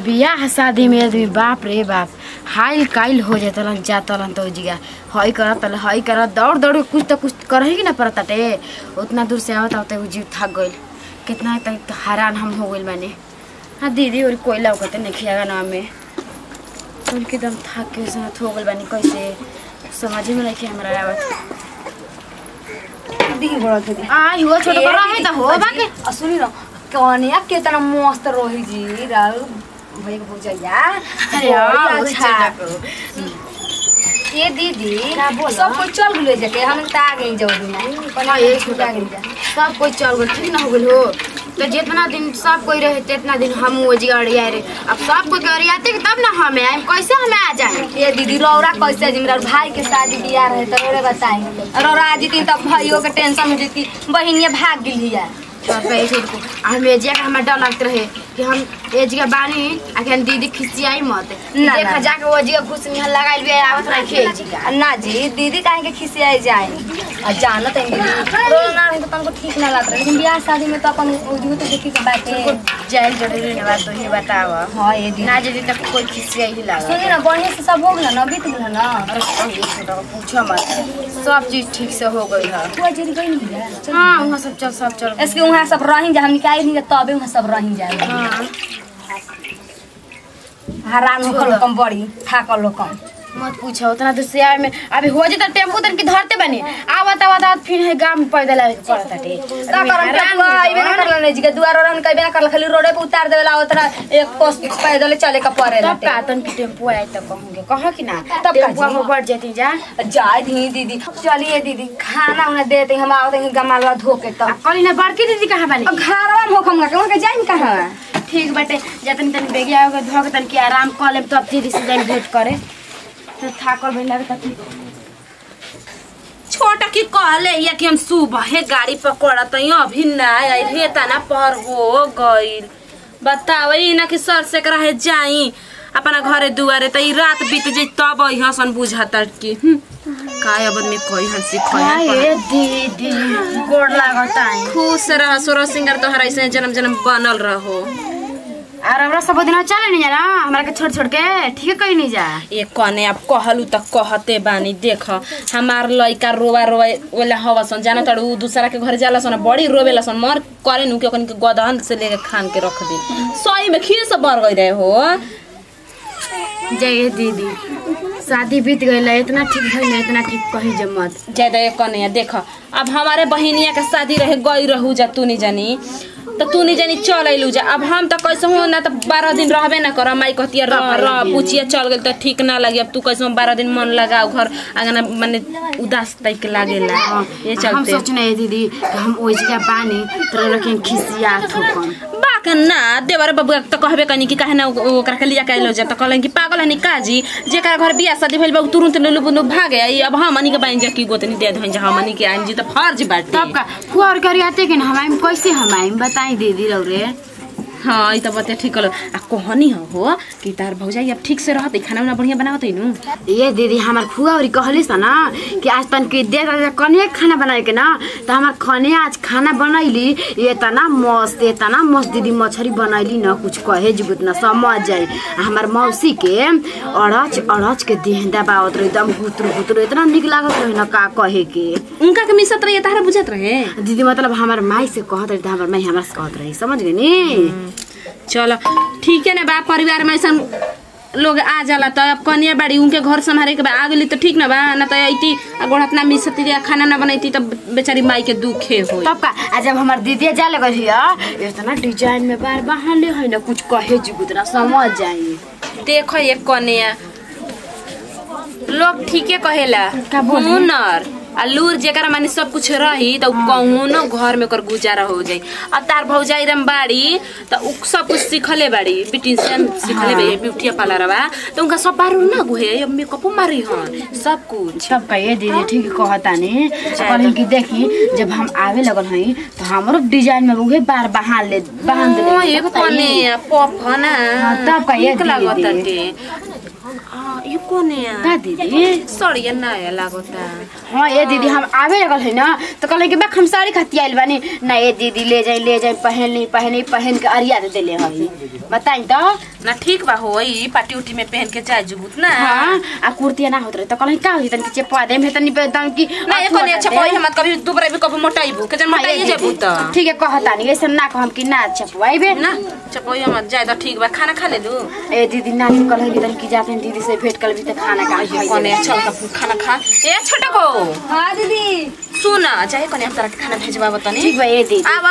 बियाह शादी में आदमी बाप रे बाप हाइल काइल हो जातलन जातलन तो जिगा हई करत तले हई करत दौड़ दौड़ के कुछ तो कुछ करही कि ना परताटे उतना दूर से आवत आवते उ जीव थक गइल कितना तक हैरान हम हो गइल माने हाँ दीदी और कोयला कहते नहीं खियागा ना में सुन के दम थक के साथ हो गइल बानी कैसे समझ में नहीं हमरा आवत दी बड़ा थे आई हो छोट बड़ा है त हो बाके आ सुनी न कनिया केतना मस्त रही जी राल भैया भौजैया अरे हाँ, अच्छा छोटा ये दीदी का बोला? सब कोई चल गेले जके हम त आ गई जाऊ दिन हाँ, ये छोटा गइल जा। सब कोई चल गइल ठीक ना हो गइल हो तो जितना दिन सब कोई रहे तितना दिन हम वो जी अड़िया रहे अब सब कोई अड़ियाते कि तब ना हमें आए कैसे हमें आ जाए ये दीदी रौरा कैसे जी मेरा भाई के शादी बियाह रहे तो रौरे बताई रौरा आ जीती तब भाइयों के टेंशन में जीती बहिनिया भाग गेली है छोड़ पे छोड़ को हम एजिया का हमें डर लगते रहे कि हम एजिया बानी आ कि हम दीदी खिसियाई मत ना, देखा ना। जाके वो जिया खुश निहल लगाइल भी आवत रहे खेल जी का ना जी दीदी काहे के खिसियाई जाए आ जानत है दीदी रौरा ना रही तो तुमको ठीक ना लगता लेकिन बियाह शादी में तो अपन उजू तो देखी के बाटे जाइल जरूरी ना बात तो ये बताव हाँ ये दीदी ना जदी तक कोई खिसियाई ही लगा सुनी ना बढ़िया से सब हो गया ना बीत गया ना अरे ये छोटा को पूछो मत सब चीज ठीक से हो गई है हुआ जरी गई नहीं है हाँ वहाँ सब चल सब चल इसके वहाँ सब रही जा हम निकाल नहीं तबे वहाँ सब रही जाए हाँ हरान होकर लोकम बड़ी थाकल लोकम मत पूछो उतना दूर से आए में अभी हो जाता टेम्पू तन की धरते बनी आवत आवत आवत फिर है गांव में पैदल आवे के पड़ता टे का करम के तू आइबे ना करला नहीं जी के दुआर और कइबे ना करला खाली रोडे पे उतार देवेला उतना एक कोस पैदल चले का पड़े तब का तन की टेम्पू आए तो कहूंगे कह कि ना तब का टेम्पू जी? में बढ़ जाती जा जाए धी दीदी चलिए दीदी खाना उन्हें देते हम आवते हैं गमालवा धो के तो कली ना बड़की दीदी कहाँ बनी घरवा में होखम का वहाँ के जाइन कहाँ ठीक बाटे जतन तन बेगिया हो धो के तन की आराम कर ले तब दीदी से जाइन भेंट करे तो थाकल भइल लगे तब छोटा की कहले या कि हम सुबह गाड़ी पकड़त हई अभी ना आई हे तना पर हो गइल बतावई ना कि सर से रहे जाई अपना घरे दुआरे त ई रात बीत जाई तब आई हसन बुझाता कि हम्म, काय अब में कोई हंसी खोया ये दीदी गोड़ लागता है खुश रह सोरो सिंगर तोहरा ऐसे जन्म जन्म बनल रहो और हमरा सब दिन चले नहीं जाना हमरा के छोड़ छोड़ के ठीक कहीं नहीं जा ये कने अब कहलू त कहते बानी देख हमार लइका रोवा रोवा ओला हवसन जाना तड़ उ दूसरा के घर जाला सन बड़ी रोवेला सन मर करे नु के ओकन के गदहन से लेके खान के रख दी सही में खीर से बर गई रहे हो जय दीदी शादी बीत गई इतना ठीक भइल ना इतना ठीक कही जे मत ज्यादा ये कने देख अब हमारे बहिनिया के शादी रहे गई रहू जा तू नहीं जानी तो तू नहीं जानी चल अइलू जा अब हम तो कैसे हो ना तो बारह दिन रहबे ना कर माई कहती रह रह पुचिया चल गई तो ठीक ना लगी अब तू कैसे बारह दिन मन लगाओ घर आंगना माने उदास टाइप के लागेला ये हम चलते सोचने है दीदी कि हम ओइ जगह बानी तो रखें खिसिया थोकन बाक ना देवर बबुआ तो कहबे कनी कि काहे ना उ- ओकरा के लिया के लो जा तो कहलन कि पागल हनी काजी जेकरा घर बियाह शादी भइल बा उ तुरंत लुलु बुनु भागे आई अब हमनी के बाइन जा की गोतनी दे धइन जा हमनी के आइन जी तो फर्ज बाटे तब का फुआ और करी आते कि ना हमारे में कैसे हमारे में बताई दीदी रौरे हाँ ई तो बते ठीक कलो आ कहनी हो हो कि तार भौजाई अब ठीक से रहते खाना उना बढ़िया बनावत नु ये दीदी हमार फुआ और कहली स ना कि आज तन के दे दे कने खाना बनाए के ना तो हमार खने आज खाना बनैली ये तना मस्त ये तना मस्त दीदी मछली बनैली ना कुछ कहे जुगुत ना समझ जाए आ हमार मौसी के अड़च अड़च के देहदा बावत रहे एकदम गुतरू गुतरू इतना निक लागत रहे ना का कहे के उनका के मिसत रहे तारा बुझत रहे दीदी मतलब हमार माई से कहत रही त हमार माई हमरा से कहत रही समझ गई नी चलो ठीक है ना बा परिवार में ऐसा लोग आ जाला तो अब कनिया बाड़ी उनके घर संभारे के बा आ गेली तो ठीक ना बा ना तो अइती आ गोड़त ना मिसती रे खाना ना बनैती तो बेचारी माई के दुखे हो तब का आ जब हमार दीदी जा लगे हिया इतना डिजाइन में बार बहाले है ना कुछ कहे जुगुत ना समझ जाई देखो ये कन्या लोग ठीके कहेला का बोली? हुनर आ लूर जेकरा माने सब कुछ रही तो कौनो घर में ओकर गुजारा हो जाई अब तार भौजाई रम बाड़ी तो उ सब कुछ सीखले बाड़ी ब्यूटिशियन सीखले बे ब्यूटी पार्लर बा तो उनका सब बारू ना गुहे अब मेकअप मारी हन सब कुछ सब कहिए दीदी ठीक कहता ने कहलिन कि देखी जब हम आवे लगल हई तो हमरो डिजाइन में उहे बार बहाल ले बहान दे ओ, ये कन्या पप ना हाँ, तब का ये ठीक लागत दीदी। ताटे हाँ ये कौन है का दीदी सड़िया नया लागता हाँ ये दीदी हम आवे लगल है ना तो कहले कि बा हम साड़ी खाती आइल बानी ना ये दीदी ले जाई ले जाई पहन ली पहन पहन के अरिया दे देले हई बताई तो ना ठीक बा होई पार्टी उटी में पहन के जाए जुबुत ना हाँ आ कुर्तिया ना होत रहे तो कहले का होई तन के चेपा दे में तनी बेदम की ना ये कोने अच्छा कोई हम कभी दुबरे भी कभी मोटाइबू के जन मोटाइए जेबू त ठीक है कहता नहीं ऐसे ना कहम कि ना चपवाइबे ना चपोई हम जाए तो ठीक बा खाना खा ले लू ए दीदी ना कहले कि तन की जाते हैं दीदी से भेंट कर भी तो खाना का कोने चल का खाना खा ए छोटा को हाँ दीदी सुना चाहे कोने हम तरह के खाना भेजबा बतानी ठीक बा ए दीदी आवा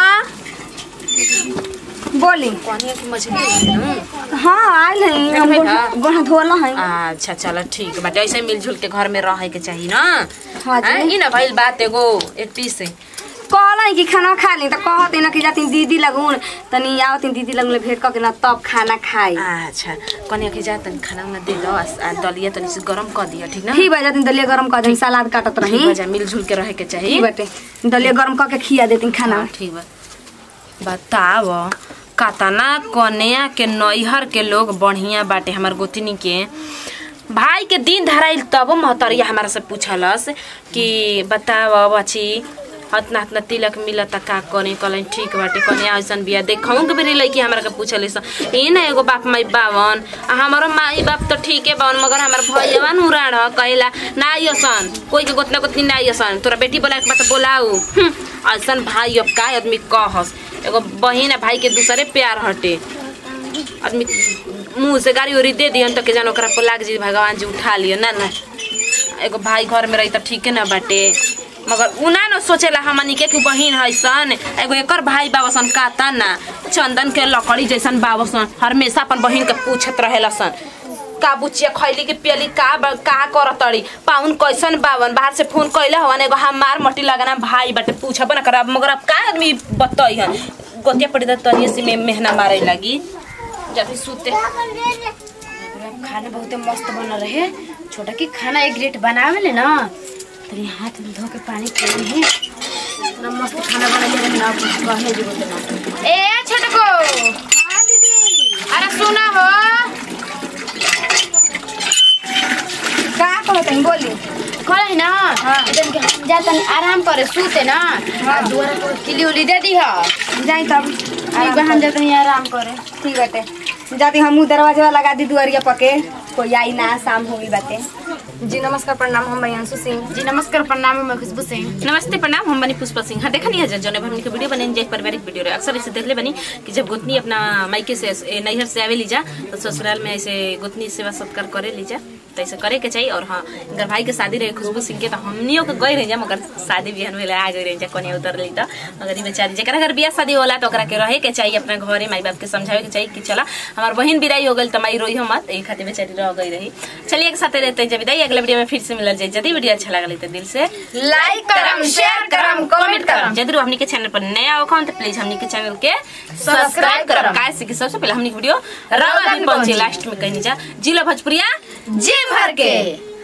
बोली कोने की मछली हाँ आयल है हम है ना? गोड़ धोला है अच्छा चलो ठीक बाटे ऐसे मिलजुल के घर में रहे के चाहिए ना हाँ जी। हाँ, ई ना भइल बात एगो एक पीस कहला कि खाना खा ली तो कहते ना कि जाती दीदी लगून तनी आवती दीदी लगून भेंट करके ना तब खाना खाई अच्छा कन्या के जा तनी खाना उना दे दो आ आ दलिया तनी से गरम कर दिया ठीक ना ठीक बा जाती दलिया गरम कर दी सलाद काटत रही ठीक बा जा मिलजुल के रहे के चाहिए ठीक बाटे दलिया गरम करके खिया देती खाना हाँ, ठीक बा बताव कतना कन्या के नैहर के लोग बढ़िया बाटे हमार गोतनी के भाई के दिन धराइल तब महतरिया हमारा से पूछलस कि बताव बची हतना हतना तिलक मिलता का करे कहलन ठीक बाटे कन्या ऐसन बिया देखौं के बेरी लड़की हमरा के पूछले स ए ना एगो बाप माई बावन आ हमारो माई बाप तो ठीके बावन मगर हमार भैया न उड़ाड़ कहेला ना आइसन कोई के गोतना गोतनी ना आइसन तोरा बेटी बोला के बात बोलाऊ हम्म, ऐसन भाई अब का आदमी कहस एगो बहिन आ भाई के दूसरे प्यार हटे आदमी मुंह से गाड़ी उड़ी दे दियन तो के जान ओकरा पर लाग जी भगवान जी उठा लियो ना ना एगो भाई घर में रही त ठीके ना बाटे मगर उना न सोचेला हमनी के कि बहिन हैसन एगो एकर भाई बाबसन काता ना चंदन के लकड़ी जैसन बाबसन हमेशा अपन बहिन के पूछत रहेला सन का बुचिया खैली के पियली का बा- का करतड़ी पाउन कैसन बावन बाहर से फोन कैले हवन एगो हमार मट्टी लगाना भाई बाटे पूछब ना करब मगर अब का आदमी बतई हन गोतिया पड़ी त तनिए से में मेहना मारे लगी जब सुते खाना बहुत मस्त बन रहे छोटा की खाना एक ग्रेट बनावे ले ना तनी हाथ में धो के पानी पी है इतना मस्त खाना बना ले ना कुछ कहे जी बोलते ना ए छोटा को हां दीदी अरे सुना हो का कहते हैं बोली करे ना हां जन के हम जा तनी आराम करे सूते ना हां दुआरा पर किली उली दे दी हा जाई तब ठीक बा हम जा तनी आराम करे ठीक बाटे जाती हम दरवाजा लगा दी दुआरिया पके कोई आई ना शाम हो गई बाटे जी नमस्कार प्रणाम हम अंशु सिंह जी नमस्कार प्रणाम मैं खुशबू सिंह नमस्ते प्रणाम हम बनी पुष्पा सिंह हाँ देखा नहीं है जौन हमने के वीडियो बने एक पारिवारिक वीडियो रहे अक्सर ऐसे देखले बनी कि जब गोतनी अपना मायके से ए, नैहर से आवे लीजा तो ससुराल में ऐसे गोतनी सेवा सत्कार करे लीजा तो ऐसे करे के चाहिए और हाँ अगर भाई के शादी रहे खुशबू सिंह के तो हमनियों के गई रही जा मगर शादी बिहान में आ गई रही जा कन्या उतर ली तो अगर ई बेचारी जरा अगर बियाह शादी होला तो ओकरा के रहे के चाहिए अपना घरे माई बाप के समझावे के चाहिए कि चला हमार बहन बिराई हो गई तो माई रोई मत यही खातिर बेचारी रह गई रही चलिए एक साथ रहते हैं जब विदाई अगले वीडियो में फिर से मिलल जाए यदि वीडियो अच्छा लगा तो दिल से लाइक करम शेयर करम कमेंट करम जरूर हमनी के चैनल पर नया हो तो प्लीज हमनी के चैनल के सब्सक्राइब करम काहे से कि सबसे पहले हमनी के वीडियो रवा दिन पहुंचे लास्ट में कहनी जा जिला भोजपुरिया जी भर के